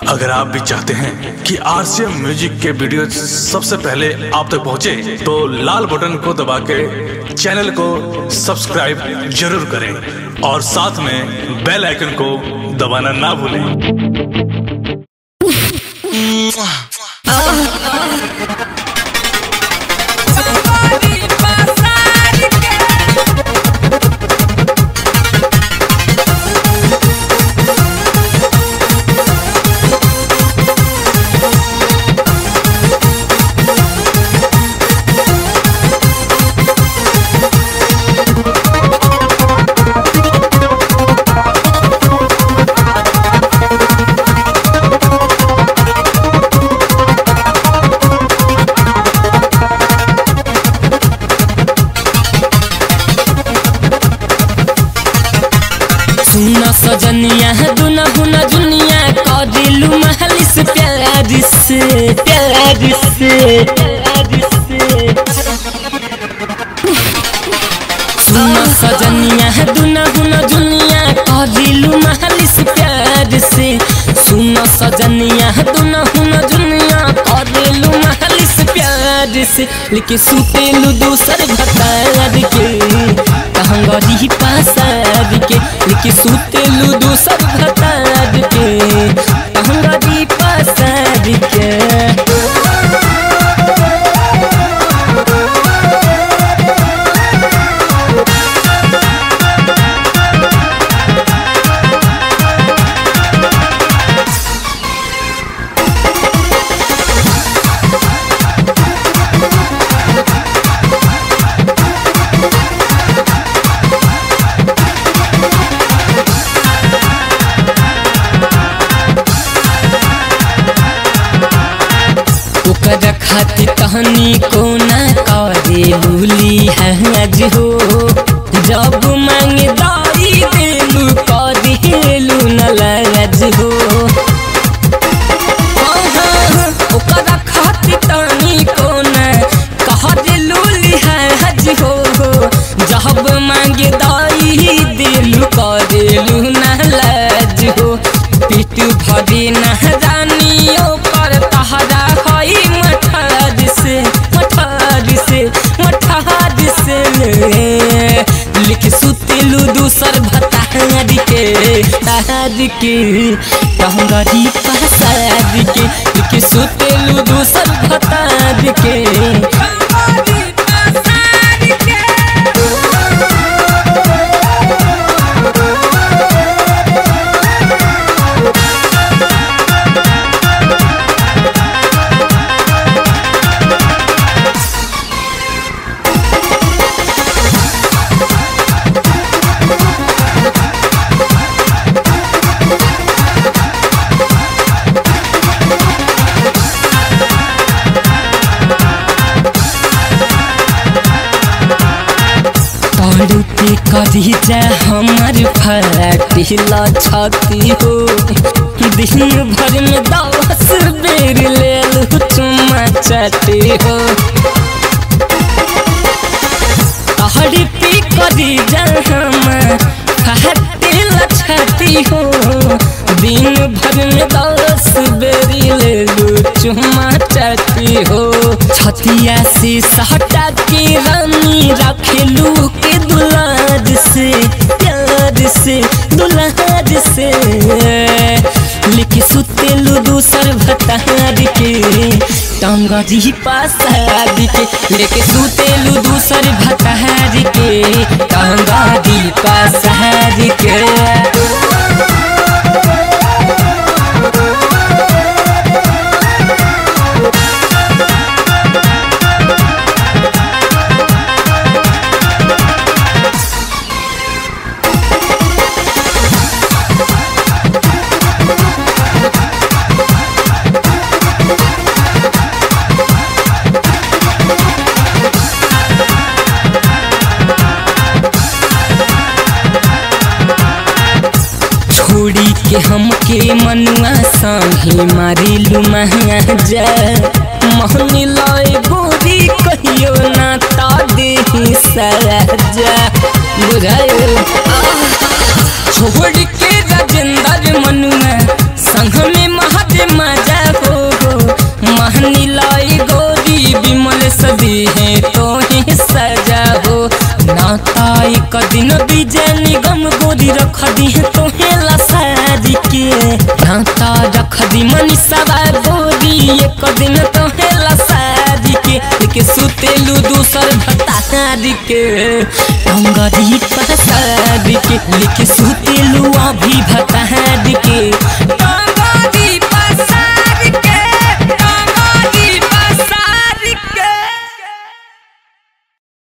अगर आप भी चाहते हैं कि आरसीएम म्यूजिक के वीडियो सबसे पहले आप तक पहुंचे, तो लाल बटन को दबा के चैनल को सब्सक्राइब जरूर करें और साथ में बेल आइकन को दबाना ना भूलें सुना सजनिया दुना हुना दुनिया कदिलु महली से प्यार से प्यार से प्यार से सुना सजनिया दुना हुना दुनिया कदिलु महली से प्यार से सुना सजनिया दुना हुना दुनिया कदिलु महली से प्यार से लेके सुतेलु दूसर भतार के कहंगरी पासार के लेके सुतेलु दूसर भतार के कहंगरी पासार के ओकर खातिर तहनी को ना करे लूली है आज हो जब मांग दाई देलू करेलू न लाज हो ओकर खातिर तहनी को ना कह लूली है आज हो जब मांग दाई देलू करेलू न लाज हो पीठ भरी न जानियो पर तहरा हई मठार से मठार से मठार से लिख सुतेलू दूसर भतार के तार के टहंगरी पसार के लिख सुतेलू दूसर भतार के पढ़ू के करी जा हमार फराटिला छाती हो दिन भर में दस बेर ले लू चुम्मा चाटी हो पढ़ी पे करी जा हमार फराटिला छाती हो दिन भर में दस बेरी ले लू चुम्मा चाटी हो छतिया से सहटा के रानी रखेलू के दुलार से प्यार से दुलार से लेके सुतेलू दूसर भतार के टंगरी पासार के लेके सुतेलू दूसर भतार के टंगरी पासार के छोड़ी के हमके मनुआ संगे मारिलू महंगा जा मोहनी लय गोरी कहियो ना ता देही सजा बुझायो छोड़ के राजेंद्र मनुआ संग में महत मजा हो महनी लाई गोरी बिमल सदी है तो ही सजा हो नाता एक दिन विजय निगम गोरी रख दी है तो हेला सारी के नाता रख दी मनीषा गोरी एक दिन तो हेला सारी के लेके सुतेलू दूसर भतारी के अंगरी पसारी के लेके सुतेलू अभी भत